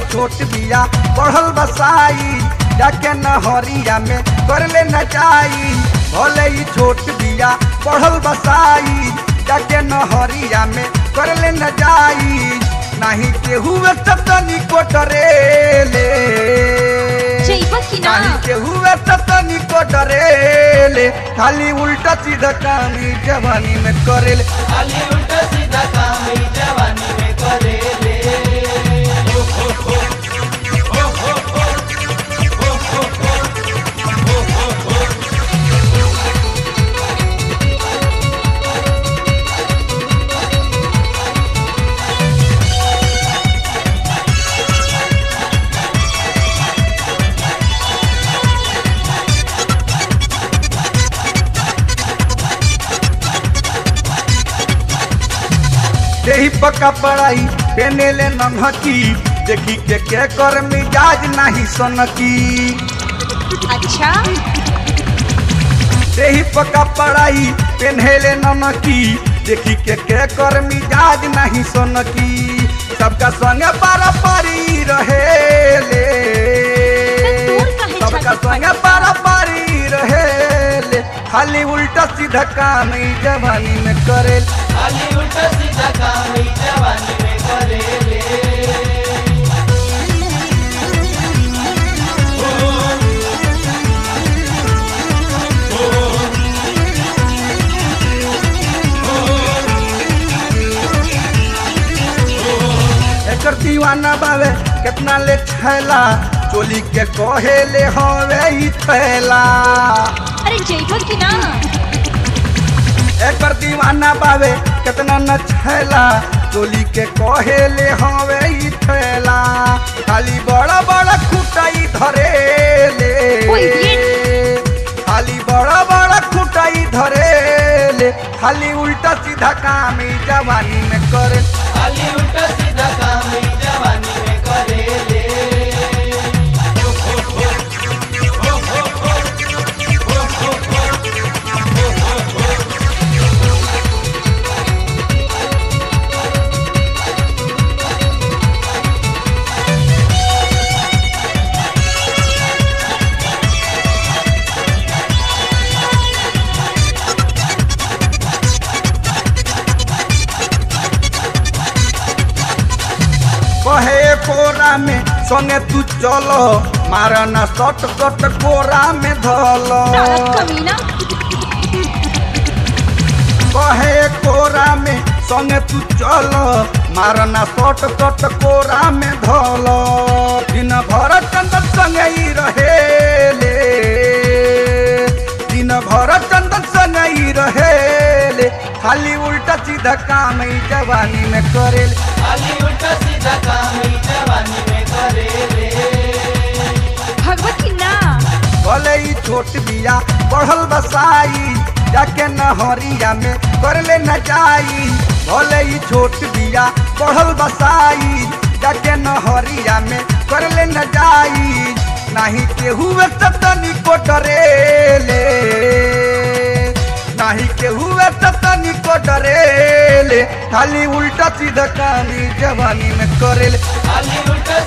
छोट बिया बढ़ल बसाई जाके नहरिया में कर ले नचाई भले ही छोट बिया बढ़ल बसाई जाके नहरिया में कर ले नचाई नहीं केहू तनी को डरेले जइबा कि ना नहीं केहू तनी को डरेले खाली उल्टा सीधा काम ई जवानी में करेले खाली उल्टा सीधा काम ही जवानी में करेले यही पक्का पढ़ाई पेने ले नन्हकी देखी के के कर मिजाज नहीं सनकी अच्छा यही पक्का पढ़ाई पेने ले नन्हकी देखी के के कर मिजाज नहीं सनकी सबका संगे पारा पारी रहे ले दूर काहे सबका छाती संगे पारा पारी रहे ले खाली उल्टा सीधा काम ई जवानी में करे खाली उल्टा सीधा काम ही जवानी में करेले एकर दीवाना बावे कितना ले छैला चोली के कहे ले हवे ई थैला अरे जइबा कि ना एकर दीवाना बावे कितना न छैला चोली के कहे ले हवे ई थैला खाली बड़ा बड़ा खुटाई धरे ले ओए ये। खाली बड़ा बड़ा खुटाई धरे ले खाली उल्टा सीधा काम ई जवानी में करे खाली उल्टा सीधा काम ही जवानी में करेले कहे कोरा में संगे तू चलो मारना सट सट कोरा में धलो साला कमीना कहे कोरा में संगे तू चलो मारना सट सट कोरा में धलो दिन भर चंदन संगे ही रहे ले दिन भर चंदन संगे ही रहे ले खाली उल्टा सीधा काम ई जवानी में करेले खाली उल्टा सीधा काम ही जवानी में करेले भगवत कि ना भले ही छोट बिया बढ़ल बसाई जाके नहरिया में कर ले नचाई भले ही छोट बिया बढ़ल बसाई जाके नहरिया में कर ले नचाई नहीं केहू तनी को डरेले नहीं केहू तनी को डरेले खाली उल्टा सीधा काम ई जवानी में करेले खाली उल्टा